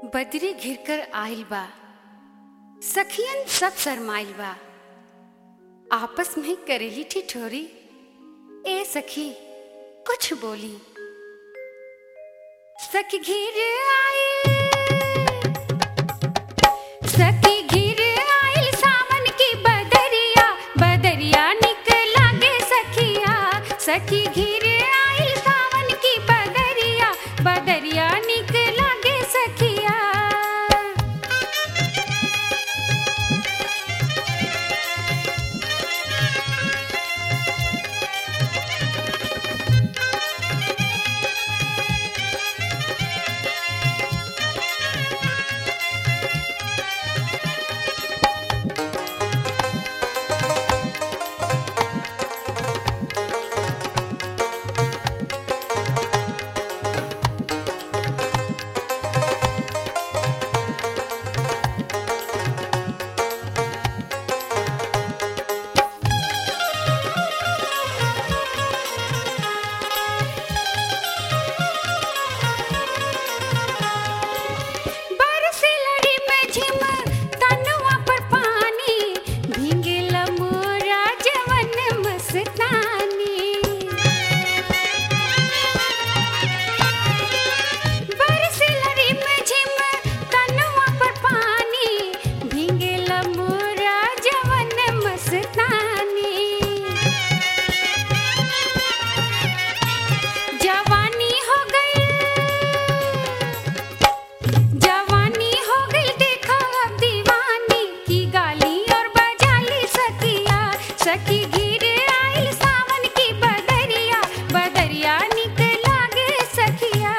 बदरी घिर कर आइल बा सखियन सब शरमाइल बा आपस में करेली ठिठोरी ए सखी कुछ बोली सखी घिर आइल सखी घिर आइल सावन की बदरिया बदरिया निकला गे सखिया सखी घिर आइल सावन की बदरिया बदरिया निकला गे सखिया बरसे लड़ी में झिम तनुआ पर पानी भींगेला मोरा जवन मस्तानी बरसे लड़ी में झिम तनुआ पर पानी भींगेला मोरा जवन मस्तानी जवानी हो गई जवानी हो गई देखा अब दीवानी की गाली और बजाली सखिया सखी गिर आइल सावन की बदरिया बदरिया निकला गे सखिया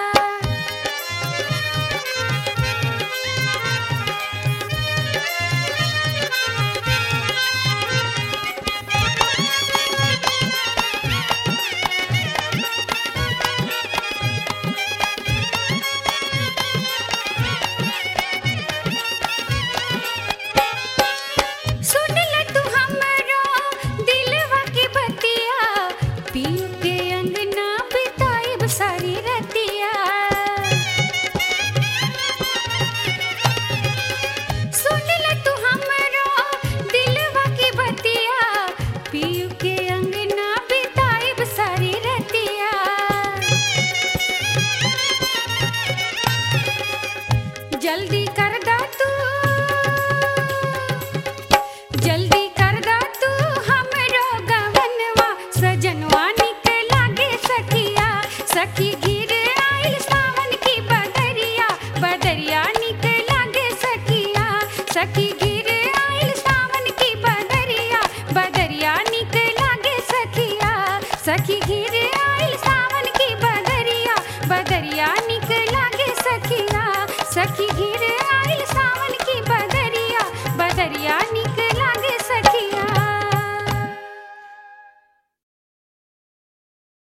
सुन ले तू हमरो दिलवा की बतिया पीऊ के अंगना बिताइब सारी रतिया सुन ले तू हमरो दिलवा की बतिया पीऊ के अंगना बिताइब सारी रतिया जल्दी कर दा तू जल्दी कर दा तू हमरो गवनवा सजनवा निकला गे सखिया सखी गिर आइल सावन की बदरिया बदरिया निकला गे सखिया सखी गिर आइल सावन की बदरिया बदरिया निकला गे सखिया सखी गिर आइल सावन की बदरिया बदरिया निकला गे सखिया सखी गिर